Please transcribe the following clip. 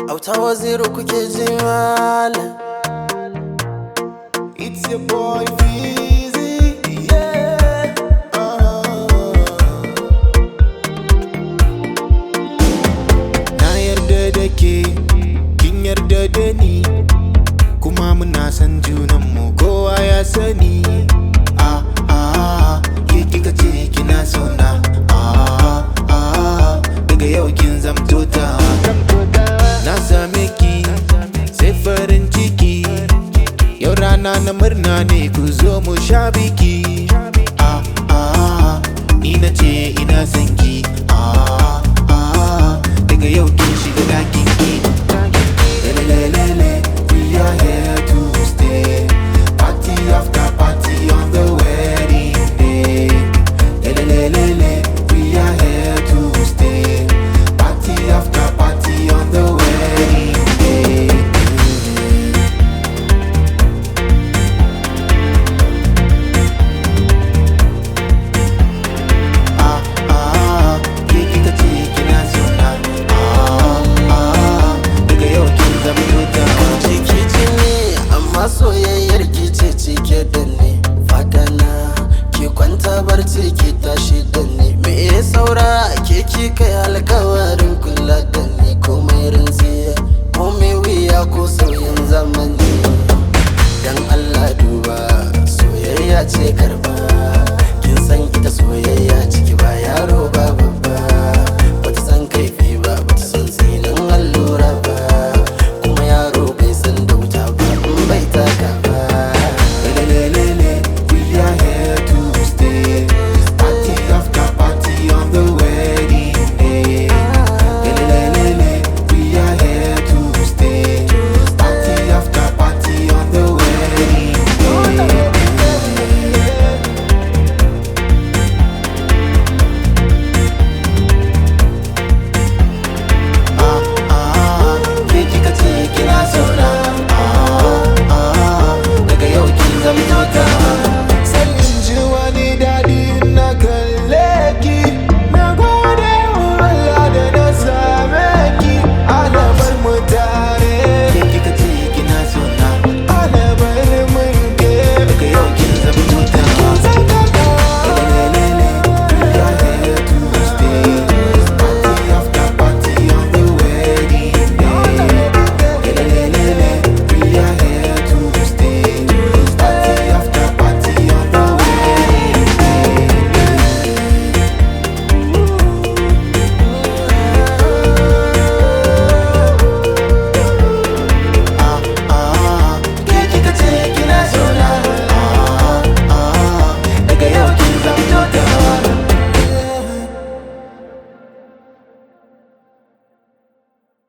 Auta waziri kuke ji malam It's your boy Freezy, yeah. Uh. Na yarda da ke, kin yarda da ni, kuma muna san junanmu kowa ya sani. Ah ah, ke kika ce kina sona. Ah ah, daga yau kin zamto ta. Na same ki, sai farin ciki. Yau rana na murna ne ku zo mu sha biki. Ah ah, ni na ce ina son ki.